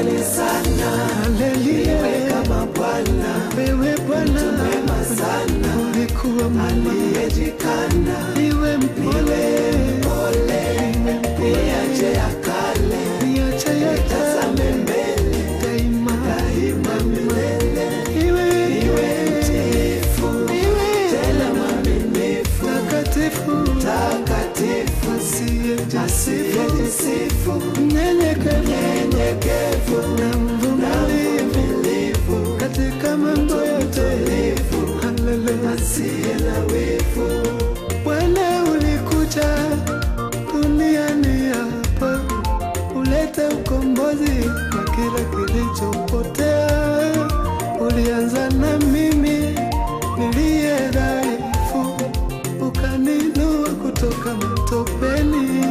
natamani sana Haleluya, kama Bwana wewe Bwana mwema sana ulikuwa mwema, aliyejikana niwe mpole, pole niache ya kale niache yote tazame mbele daima, daima milele iwe iwe mtiifu iwe tena mwaminifu takatifu, takatifu asiyejisifu, asiyejisifu mnyenyekevu nyenyekevu na mvumilivu mvumilivu katika mambo yote. Haleluya. asiye na wivu Bwana ulikuja duniani hapa ulete ukombozi kwa kila kilichopotea. Ulianza na mimi niliye dhaifu, ukaninua kutoka matopeni.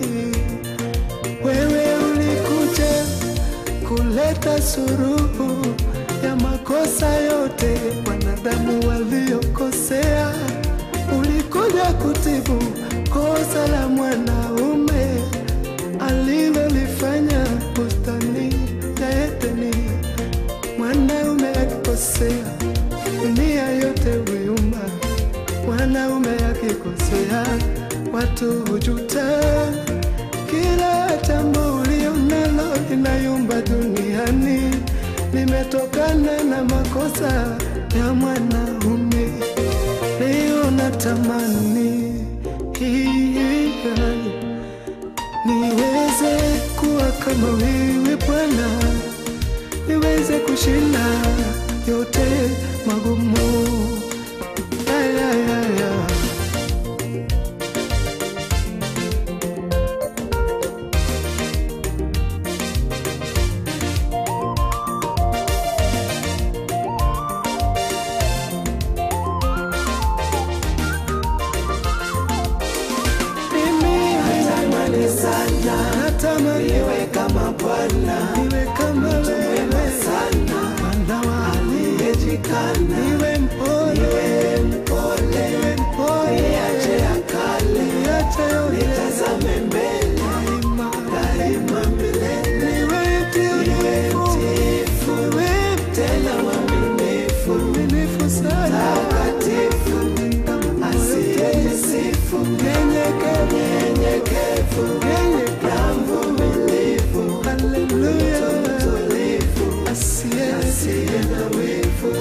Wewe ulikuja kuleta suruhu ya makosa yote wanadamu waliokosea. Ulikuja kutibu kosa la mwanaume alilolifanya bustani ya Edeni. Mwanaume akikosea, dunia yote huyumba. Mwanaume akikosea, watu hujuta. Kila jambo ulio nalo linayumba duniani limetokana na makosa ya mwanaume. Leo natamani hii niweze kuwa kama wewe Bwana, niweze kushinda yote magumu. Ay, ay, ay, ay. Mimi tamani sana natamani iwe kama Bwana niwe kama wewe sana Bwana wa aliyejikana niwe mpole, iwe mpole niwe mpole, niache ya kale niache yote nitazame mbele daima, daima milele niwe iwe mtiifu, mtiifu niwe tena mwaminifu mwaminifu sana, takatifu asiyejisifu nyenyekevu, nyenyekevu nyenyekevu. na mvumilivu Haleluya, tulivu asiye asiye na wivu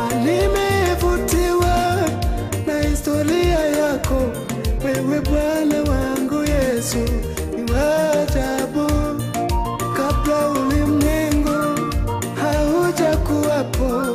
Nimevutiwa na historia yako wewe Bwana wangu Yesu, ni wa ajabu. Kabla ulimwengu hauja kuwapo,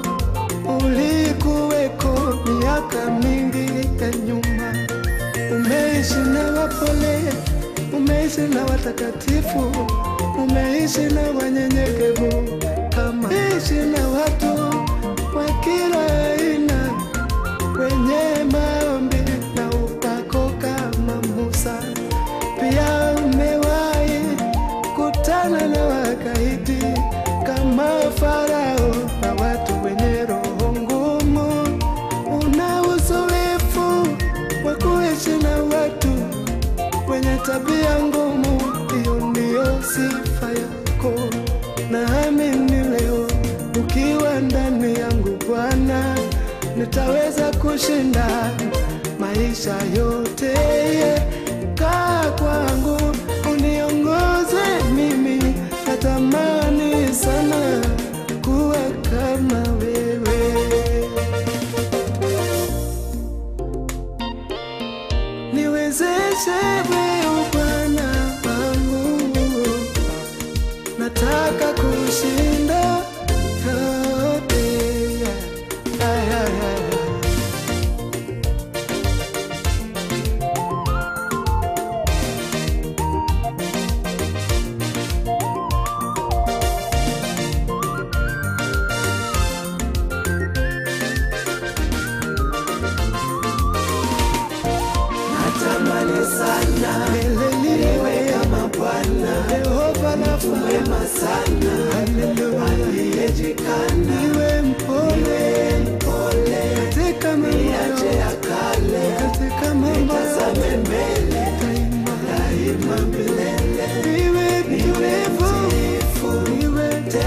ulikuweko miaka mingi ya nyuma. Umeishi na wapole, umeishi na watakatifu, umeishi na wanyenyekevu, kama ishi na watu wa kila aina, wenye maombi na upako kama Musa. Pia umewahi kutana na wakaidi kama Farao na watu wenye roho ngumu. Una uzoefu wa kuishi na watu wenye tabia ngumu, hiyo ndiyo sifa yako. Naamini leo ukiwa ndani yangu Bwana, nitaweza kushinda maisha yote. Kaa kwangu uniongoze mimi, natamani sana kuwa kama wewe. niwezeshe wewe Bwana wangu, nataka kushinda yote. Ay, ay, ay, ay. natamani sana iwe kama Bwana Yehova Rafa, mwema sana haleluya, aliyejikana niwe mpole pole katika mambo niache yote, ya kale katika mambo tazame yote, mbele daima daima milele niwe mtulivu, mtiifu niwe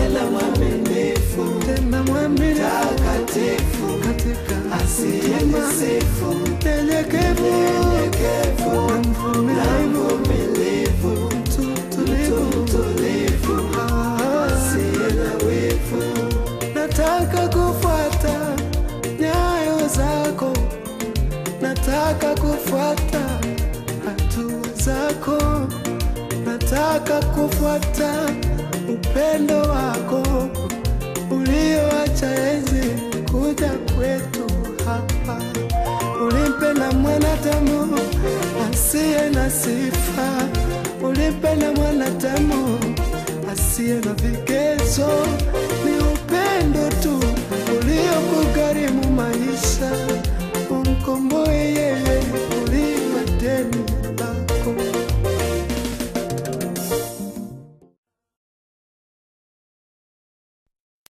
zako, nataka kufuata upendo wako ulioacha enzi kuja kwetu hapa. Ulimpenda mwanadamu asiye na sifa, ulimpenda mwanadamu asiye na vigezo. Ni upendo tu uliokugharimu maisha